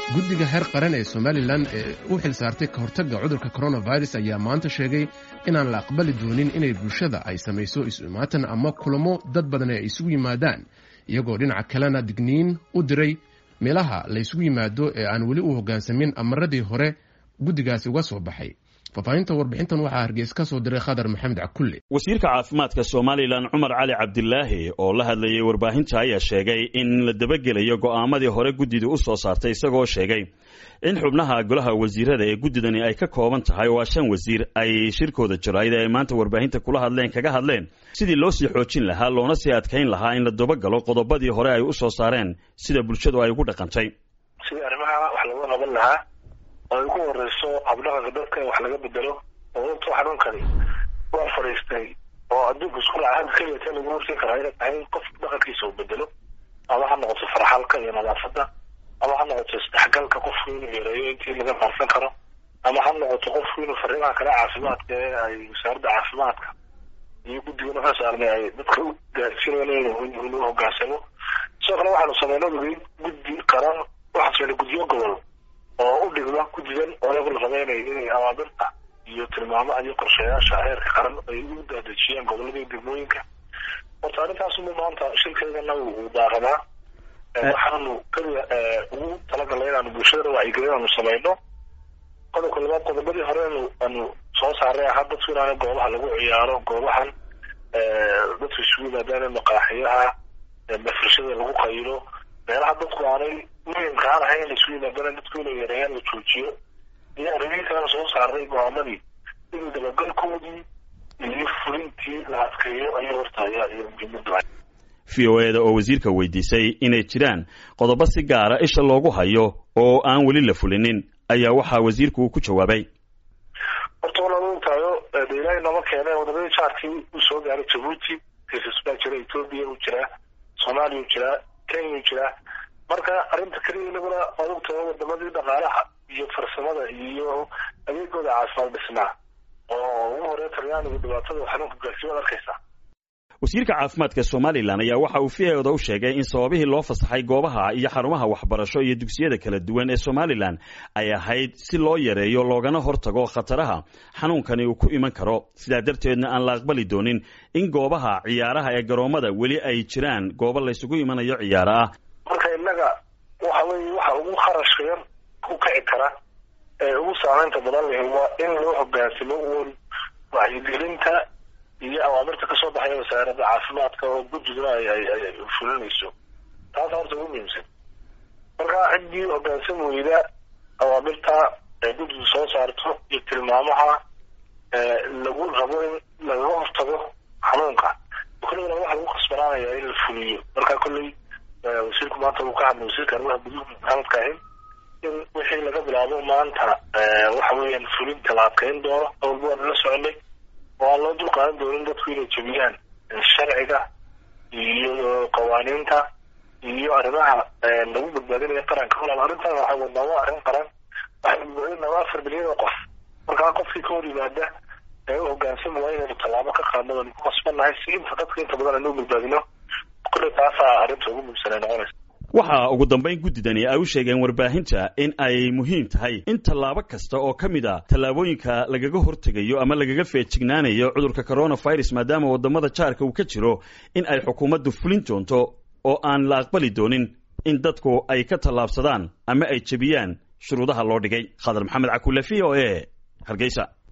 guddiga heer qaran ee somalilan ee u xil saartay ka hortagga cudurka coronavirus ayaa maanta sheegay inaan la aqbali doonin inay bulshada ay samayso isu-imaatan ama kulamo dad badan ay isugu yimaadaan iyagoo dhinaca kalena digniin u diray meelaha la ysugu yimaado ee aan weli u hoggaansamin amaradii hore guddigaasi uga soo baxay fafaahinta warbixintan waxaa hargeys ka soo diray khadar maxamed cakulle wasiirka caafimaadka somalilan cumar cali cabdilaahi oo la hadlayay warbaahinta ayaa sheegay in la dabagelayo go'aamadii hore guddida u soo saartay isagoo sheegay in xubnaha golaha wasiirada ee guddidani ay ka kooban tahay waa shan wasiir ay shirkooda jarayd ee ay maanta warbaahinta kula hadleen kaga hadleen sidii loo sii xoojin lahaa loona sii adkayn lahaa in la dabagalo qodobadii hore ay u soo saareen sida bulshadu ay ugu dhaqantay sidii arrimaha wax looga qaban lahaa oo ay ugu horeyso habdhaqanka dadka in wax laga bedelo oo intuu xanuunkani waa fadhiistay oo adduunka isku laca keliyata lagu horsin karaa inay tahay in qof dhaqankiisa uu bedelo ama ha noqoto farxalka iyo nadaafadda ama ha noqoto isdhexgalka qofku inuu yareeyo intii laga maarsan karo ama ha noqoto qofku inuu fariimaha kale caafimaadka ee ay wasaaradda caafimaadka iyo guddigan waxaa saarnay ay dadka u gaarsiinayaan inuu hogaansamo sidoo kale waxaanu sameynay ogeyn guddi qaran waxaan sameynay guddiyo gobol oo u dhigma guddigan oo ayagu la sameynaya inay awaamirta iyo tilmaamaha iyo qorshayaasha heerka qaran ay u daadejiyaan gobolada iyo degmooyinka horta arrintaasuma maanta shirkeedana uu daaqadaa waxaanu keliya ugu talagalnay inaanu bulshadana wacyigelin aanu sameyno qodobka labaad qodobadii hore anu aanu soo saaray ahaa dadku inaana goobaha lagu ciyaaro goobahan dadku isugu yimaadaan maqaaxiyaha mafrashada lagu qaylo meelaha dadku aanay muhimka aan ahayn in la isugu yimaadaan dadku inay yareeyaan la joojiyo iyo arrimihi kalena soo saaray go-aamadii inuu dabagalkoodii iyo fulintii la adkeeyo ayaa horta ayaa iyo muhiimada v o eda oo wasiirka weydiisay inay jiraan qodobo si gaara isha loogu hayo oo aan weli la fulinin ayaa waxaa wasiirku uu ku jawaabay horta walaal ogtahayo de ilaahay nooma keene wadamada jaarkii uu soo gaaray jabuuti kaisas baa jira ethoobia uu jiraa soomaaliya uu jiraa kenya uu jiraa marka arrinta keliya inaguna waad ogtahay wadamadii dhaqaalaha iyo farsamada iyo adeegooda caafimaad dhisnaa oo ugu horeya talyaanigu dhibaatada xanuunka gaarsiin waad arkaysaa wasiirka caafimaadka somalilan ayaa waxa uu v oda u sheegay in sababihii loo fasaxay goobaha iyo xarumaha waxbarasho iyo dugsiyada kala duwan ee somalilan ay ahayd si loo yareeyo loogana hortago khataraha xanuunkani uu ku iman karo sidaa darteedna aan la aqbali doonin in goobaha ciyaaraha ee garoommada weli ay jiraan goobo laysugu imanayo ciyaaro ah marka innaga waxa weye waxa ugu kharashka yar ku kici kara ee ugu saamaynta badan leh waa in loo hogaansamo uun wacyigelinta iyo awaamirta kasoo baxaya wasaaradda caafimaadka oo guddiguna ay fulinayso taasa horta ugu muhiimsan marka ciddii hogaansam weyda awaamirta ay guddigu soo saarto iyo tilmaamaha lagu rabo in lagaga hortago xanuunka kolleyna waxa lagu khasbanaanaya in la fuliyo marka kolley wasiirku maanta uu ka hadlay wasiirka arrimaha guduhu maxamedka ahin in wixii laga bilaabo maanta waxa weeyaan fulinta la adkeyn doono awalba waanu la soconay oo aan loo dul qaadan doonin dadku inay jebiyaan sharciga iyo qawaaniinta iyo arrimaha lagu badbaadinayo qaranka walaal arrintan waxaa wadnaa waa arrin qaran waxaynu badbaadinaa waa afar milyan oo qof markaa qofkii ka hor yimaada ee u hogaansami waa inaynu tallaabo ka qaadno waanu ku qasbannahay si inta dadka inta badan aynu u badbaadino kulley taasaa arrinta ugu muhiimsan ay noqonaysa waxaa ugu dambayn guddidani ay u sheegeen warbaahinta in ay muhiim tahay in tallaabo kasta oo ka mid a tallaabooyinka lagaga hortegayo ama lagaga feejignaanayo cudurka coronavirus maadaama waddamada jaarka uu ka jiro in ay xukuumaddu fulin doonto oo aan la aqbali doonin in dadku ay ka tallaabsadaan ama ay jebiyaan shuruudaha loo dhigay khadar maxamed cakulle v o e hargeysa